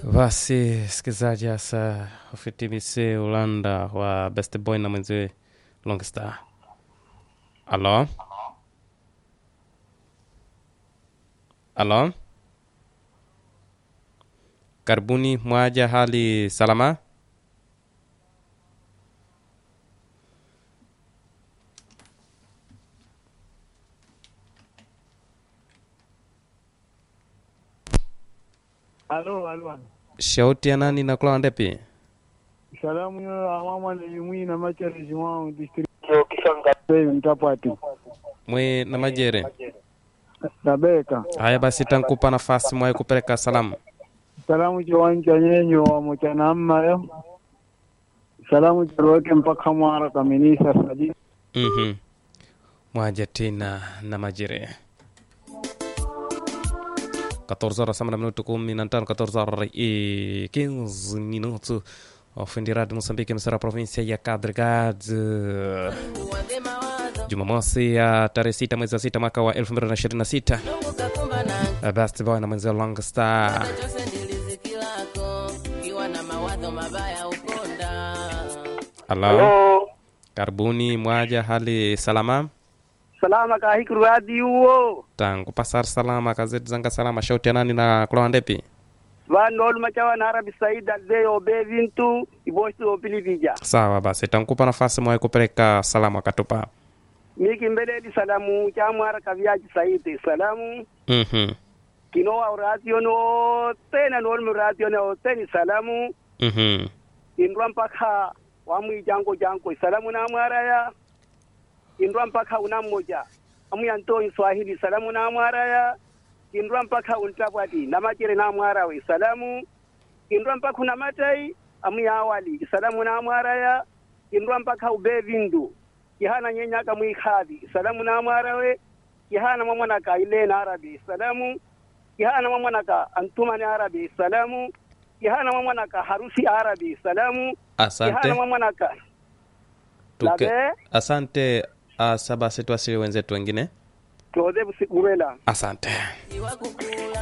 Basi msikilizaji, hasa ufitimise Ulanda wa Best Boy na mwenziwe Longstar. Alo, alo, karibuni. Mwaja, hali salama? Alo, alo. Shauti ya nani na kula ndepi? Salamu yo amama na yumwi na machari jimao district yo kishanga pe mtapati. Mwe na majere. Tabeka. Haya basi, tankupa nafasi mwaye kupeleka salamu. Salamu chiwanja nyenyo wa mchana amma yo. Salamu chiroke mpaka mwara kaminisa sadi. Mhm. Mwaja tena na majere. 14 horas sama na minuto kumi na tano 14 horas e 15 minutos ofendi rádio Moçambique emissora província ya Cabo Delgado Jumamosi ya tarehe sita mwezi wa sita mwaka wa 2026 Best Boy na mwenzio Long Star Halo, karibuni mwaja, hali salama? Salama ka hikru adi uo. tangu pasar salama kazeti zanga salama shauti ya nani na kulawa ndepi Vano olu machawa na Arabi Said alde obe vintu iboshi opili vija. sawa basi tankupa nafasi mwaye kupeleka salamu akatupa Miki mbeleli salamu cha mwara kaviaji Said. Salamu mhm kino wa ratio no tena no olu ratio no teni salamu mhm indwa mpaka wamwi jango jango salamu na mwaraya indwa mpaka una mmoja amu yanto swahili salamu na mwaraya indwa mpaka untabwati na majere na mwarawe salamu indwa mpaka una matai amu ya awali salamu na mwaraya indwa mpaka ube vindu kihana nyenyaka mwikhavi salamu na mwarawe kihana mwamwanaka ile na arabi salamu kihana mwamwanaka antumani arabi salamu kihana mwamwanaka harusi arabi salamu kihana asante mwamwanaka Tuke, labe asante asa basi tuasili wenzetu wengine tuoze busi urela asante